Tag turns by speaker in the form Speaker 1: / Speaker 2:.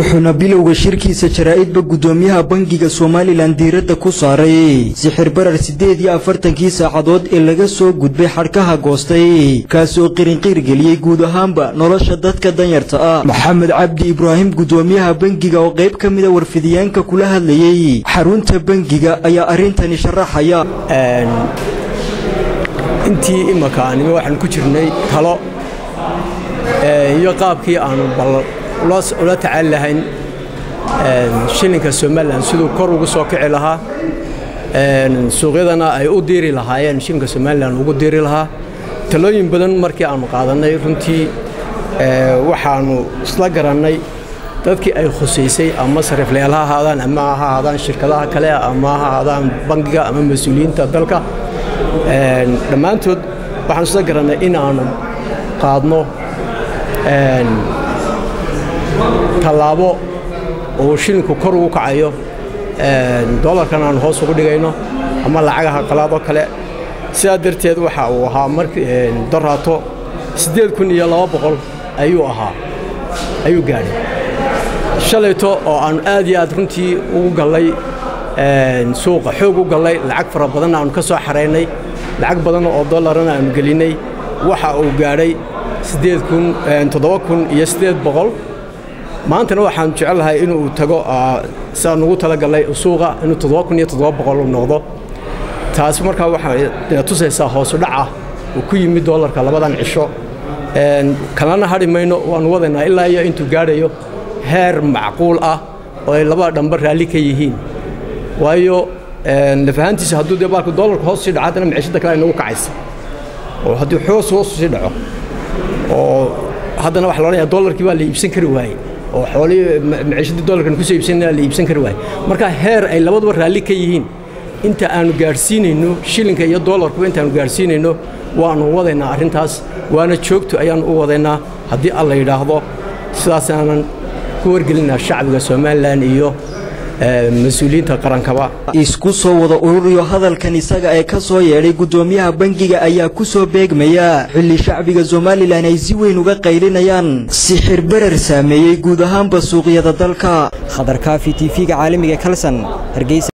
Speaker 1: wuxuuna bilowga shirkiisa jaraa'idba guddoomiyaha bangiga somalilan diiradda ku saaray sixir barar siddeed iyo afartankii saacadood ee laga soo gudbay xadhkaha goostay kaas oo qirinqiir geliyey guud ahaanba nolosha dadka danyarta ah maxamed cabdi ibraahim guddoomiyaha bangiga oo qayb ka mida warfidiyaanka kula hadlayey xarunta bangiga ayaa arrintani sharaxaya
Speaker 2: intii imaka anima waxaan ku jirnay talo iyo qaabkii aanu ula tacaali lahayn shilinka somalilan siduu kor ugu soo kici lahaa suuqyadana ay u diiri lahaayeen shilinka somalilan ugu diiri lahaa talooyin badan markii aanu qaadannay runtii waxaanu isla garannay dadkii ay khusaysay ama sariiflayaal ha ahaadaan ama ha ahaadaan shirkadaha kale ama ha ahaadaan bangiga ama mas-uuliyiinta dalka dhammaantood waxaanu isla garannay in aanu qaadno tallaabo uu shilinku kor ugu kacayo dolarkan aanu hoos ugu dhigayno ama lacagaha qalaadoo kale sidaa darteed waxa uu ahaa markii doraato siddeed kun iyo laba boqol ayuu ahaa ayuu gaadhay shalayto oo aanu aad iyo aad runtii ugu gallay suuqa xoog u gallay lacag fara badanna aanu ka soo xaraynay lacag badan oo dollarana aanu gelinnay waxa uu gaadhay siddeed kun toddoba kun iyo siddeed boqol maantana waxaan jecelahay inuu tago sidaan ugu talagallay suuqa inuu toddoba kun iyo toddoba boqol u noqdo taasi markaa waxay tusaysaa hoosu dhaca uu ku yimid dollarka labadan cisho kalana hadhi mayno waanu wadaynaa ilaa iyo intuu gaadhayo heer macquul ah oo ay labada dhanba raalli ka yihiin waayo lafahaantiisa hadduu dee baalku dollarka hoos sii dhaco haddana maciishadda kale ay nagu kacaysa oo haddii xoos hoos sii dhaco oo haddana waxa loodhanaya dollarkii baa la iibsan kari waayey oo xoolihii maciishadii dollarkan kusoo iibsanaya la iibsan kari waayey marka heer ay labaduba raalli ka yihiin inta aanu gaadhsiinayno shilinka iyo dollarkuba intaanu gaadhsiinayno waanu wadaynaa arrintaas waana joogto ayaanu u wadaynaa haddii alla yidhaahdo sidaasaanan ku wargelinaa shacbiga somalilan iyo mas-uuliyiinta qarankaba
Speaker 1: isku soo wada ururiyo hadalkan isaga ee ka soo yeedhay guddoomiyaha bangiga ayaa ku soo beegmaya xilli shacbiga somalilan ay si weyn uga qaylinayaan sixir barar saameeyey guud ahaanba suuqyada dalka
Speaker 3: khadar kaafi tv-ga caalamiga kalson hargeysa